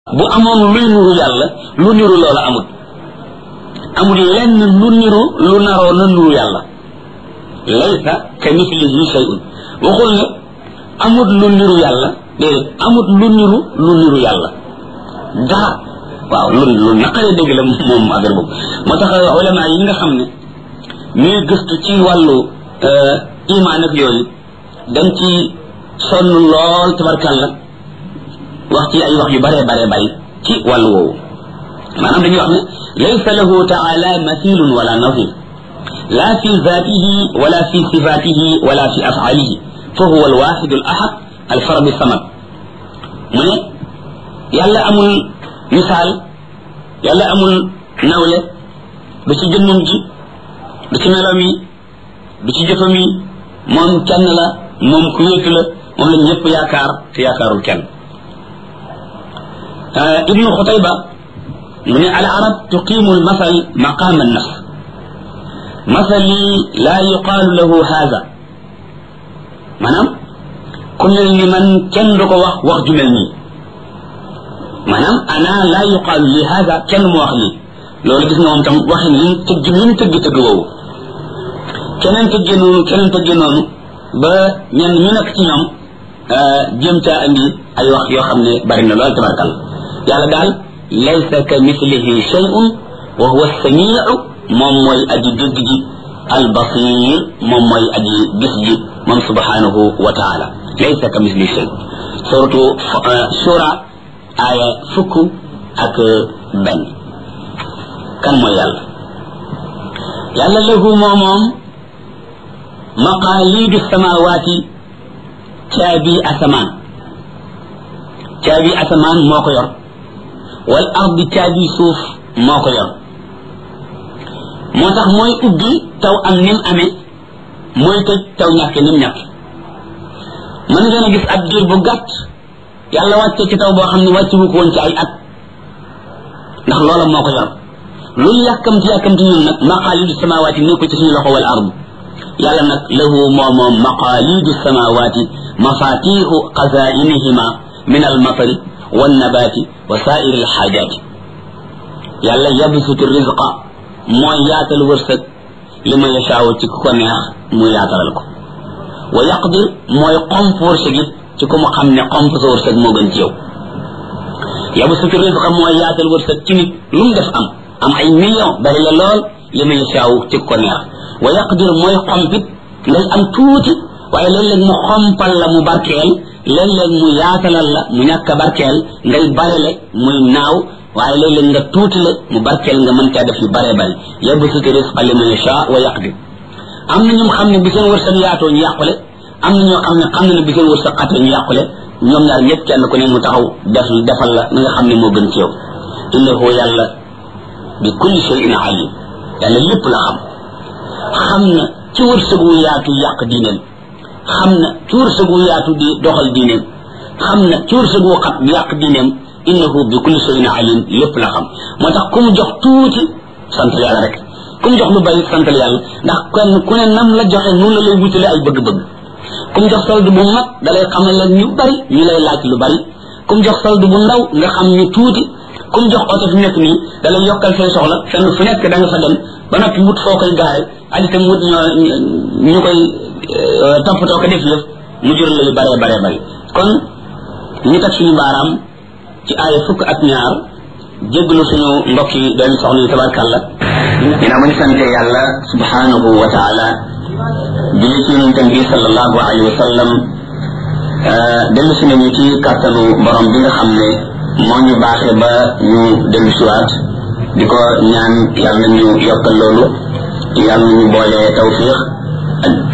bu amoon luy nuru yàlla lu niru loola amut amul lenn lu niru lu naroo na nuru yàlla laysa ka mislihi shay'un waxul ne amut lu niru yàlla déedéet amut lu niru lu niru yàlla dara waaw lu lu naqaree dégg la moom affaire boobu moo tax ulama yi nga xam ne ñuy gëstu ci wàllu imaan ak yooyu dañ ci sonn lool tabarkàlla wax ci ay wax yu bare bare bari ci wàllu woowu maanaam dañuy wax ne laysa lahu taala mathilun wala nazir la fi zatihi wala fi sifatihi wala fi afalihi fa huwa alwaxidu al ahad alfarad samad mu ne yàlla amul misaal yàlla amul nawle du ci jëmmam ji du ci meloom yi du ci jëfam yi moom kenn la moom ku wéetu la moom la ñëpp yaakaar te yaakaarul kenn ibnu xutayba mu ne al arab tuqimu al masal maqam an nafs masali la yuqaalu lahu haza maanaam ku mel ni man kenn du ko wax wax ju mel nii maanaam ana la yuqaalu li haza kenn mu wax lii loolu gis nga moom tam waxin li mu tëgg li mu tëgg tëgg woowu keneen tëggee noonu keneen tëggee noonu ba ñenn ñu nekk ci ñoom jëm caa andi ay wax yoo xam ne bari na lool tabarkal yàlla daal laysa ka mislihi shay'un wa huwa samiu moom mooy aji dégg ji albasir moom mooy aji gis ji moom subhanahu wa taala laysa ka mislihi shay suratu shura aaya fukk ak benn kan mooy yàlla yàlla lahu moo moom maqaalidu samawaati caabi asamaan caabi asamaan moo ko yor wal ardi caabi suuf moo ko yor moo tax mooy ubbi taw am nim amee mooy tëj taw ñàkke nim ñàkke mën ngeen a gis ab diir bu gàtt yàlla wàcce ci taw boo xam ne wàcce wu ko woon ci ay at ndax loola moo ko yor luñ yàkkamti yàkkamti ñun nag maqaalidu samawaati nekku ci suñu loxo wal ardi yàlla nag lahu moo moom maqaalidu samawaati mafatixu xazainihima min almatari wannabaati wa saairi alxaajaati yàlla yabsutu rizqa mooy yaatal wërsëg li ma yashaawu ci ku ko neex mu yaatalal ko wa yaqdir mooy xomp wërsëg it ci ku mu xam ne xomp sa wërsëg moo gën ci yow yabsutu rizqa mooy yaatal wërsëg ci nit lu mu def am am ay million bari la lool li ma yashaawu ci ku ko neex wa yaqdir mooy xompit ngay am tuuti waaye léeg-léeg mu xompal la mu barkeel léeg-léeg mu yaatalal la mu ñàkk a barkeel ngay barele muy naaw waaye léeg-léeg nga tuuti la mu barkeel nga mën caa def yu bare bari yabsutu rizqa liman yasha wa yaqdir am na ñoom xam ne bi seen wërsëg yaatoo ñu yàqule am na ñoo xam ne xam na ne bi seen wërsëg xatee ñu yàqule ñoom ñaar ñëpp kenn ku ne mu taxaw def defal la na nga xam ne moo gën ci yow innahu yàlla bi kulli shay'in alim yàlla lépp la xam xam na ci wërsëg wu yaatu yàq diineem xam na ci wërsëg wu yaatu di doxal diineem xam na ci wërsëg wu xat di yàq diineem innahu bi kulli shay'in alim lépp la xam moo tax ku mu jox tuuti sant yàlla rek ku mu jox lu bari santal yàlla ndax kenn ku ne nam la joxe noonu la lay wutale ay bëgg-bëgg ku mu jox solde bu mag da lay xamal la ñu bari ñu lay laaj lu bari ku mu jox solde bu ndaw nga xam ñu tuuti ku mu jox oto fi nekk nii da lay yokkal say soxla fenn fu nekk da nga fa dem ba noppi wut foo koy gaare ak itam wut ñoo ñu koy toppatoo ko def yëf mu jural la yu bare bare bari kon ñu teg suñu baaraam ci aaya fukk ak ñaar jéggalu suñu mbokk yi doon soxna yi tabarkàlla dina ma ñu sante yàlla subhanahu wa taala julli ci yonentam bi sallallahu alayhi wa sallam dellu si nañu ci kàttanu borom bi nga xam ne moo ñu baaxee ba ñu dellu siwaat di ko ñaan yàlla ñu yokkal loolu yàlla ñu boole tawfiq